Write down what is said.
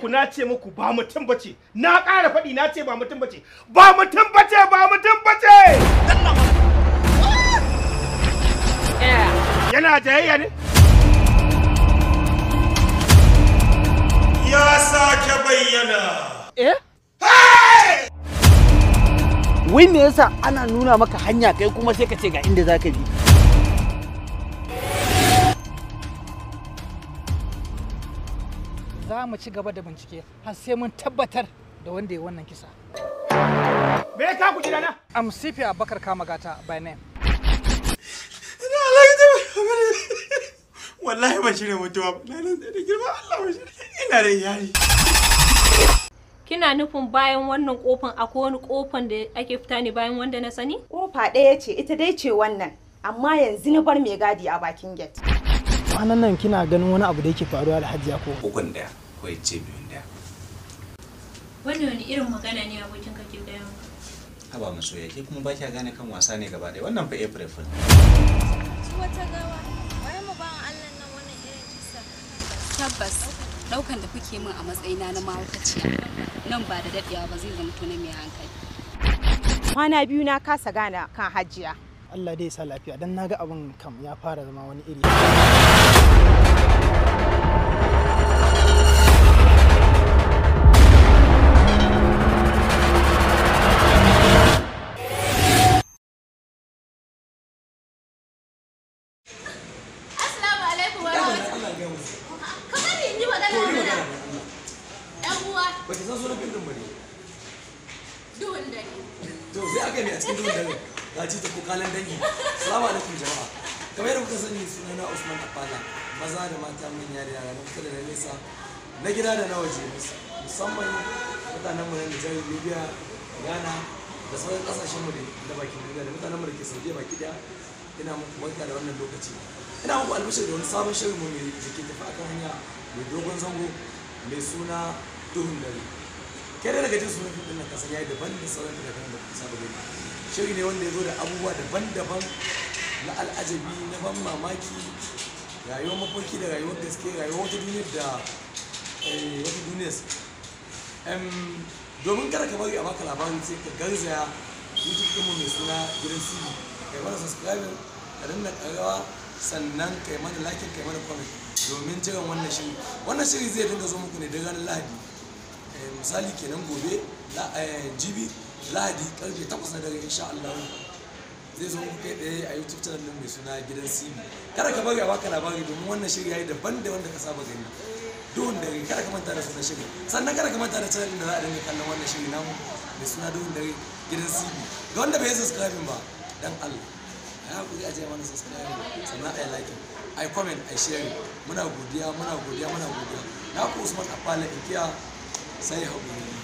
muku na ce muku ba mutum bace na ƙara faɗi na ce ba mutum bace ba mutum bace ba mutum bace yana jayayya ne ya sake bayyana eh wai me yasa ana nuna maka hanya kai kuma sai ka ce ga inda zaka bi za mu ci gaba da bincike har sai mun tabbatar da wanda ya wannan kisa me ya ka ku gidana am sifi abakar kama gata by name wallahi ba shirya mutuwa ba na nan da girma Allah ba shirya ina da iyali Kina nufin bayan wannan kofan akwai wani kofan da ake fita ne bayan wanda na sani? Kofa ɗaya ce ita dai ce wannan amma yanzu na bar mai gadi a bakin gate. kwanan nan kina ganin wani abu da yake faruwa da hajiya ko ukun daya ko ya ce biyun daya Wannan wani irin magana ne abokin ka ke gaya maka? haba masoya ke kuma ba kya gane kan wasa ne gaba ɗaya wannan fa april fool Su wata gawa, wai mu bawan Allah nan wannan irin kisa. Tabbas, daukan da kuke min a matsayina na mahaukaciya nan ba da daɗewa ba zai zama na mai hankali. Kwana biyu na kasa gane kan hajiya. Allah dai ya sa lafiya dan naga abin kam ya fara zama wani iri Assalamu alaikum wa rahmatullahi. Kamar ni in yi magana mana. Ɗan uwa, ba ki san sunan fim din ba ne duhun dare. to sai aka ne a cikin duhun dare ga ci ta kokalan dangi salamu alaikum jama'a kamar yadda kuka sani sunana usman afala maza da mata manya da yara na kusa da na nesa na gida da na waje musamman mutanen mu na Nijar Libya Ghana da sauran kasashen mu da bakin duniya da mutanen mu da ke Saudiya baki daya ina muku barka da wannan lokaci ina muku albishir da wani sabon shirin mu mai da ke tafi akan hanya mai dogon zango mai suna duhun dare kai da daga jin sunan fim din nan kasan yayi daban da sauran da kan da kuka saba gani shiri ne wanda ya zo da abubuwa daban-daban na al'ajabi na ban mamaki rayuwar mafarki da rayuwar gaske rayuwar wata duniyar da eh, wata duniyar Em, domin kada ka bari a baka labarin sai ka garzaya youtube ɗinmu mai suna gidan cv kai mana subscribe ka danna ƙarawa sannan kai mana like kai mana comment domin jiran wannan shiri wannan shiri zai dinga zo muku ne da ranar lahadi Eh, misali kenan gobe la- eh, jibi lahadi karfe 8 na dare insha Allah zai zo muku kai tsaye a youtube channel din mai suna gidan cv kada ka bari a baka labari domin wannan shiri yayi daban da wanda ka saba gani duhun dare kada ka manta da sunan shiri sannan kada ka manta da channel din da za a dinga kallon wannan shiri namu mai suna duhun dare gidan cv ga wanda bai yi subscribing ba dan Allah a hakuri a je mana subscribe sannan a yi like a yi comment a yi share muna godiya muna godiya muna godiya na ku Usman Afala Inkiya sai haƙuri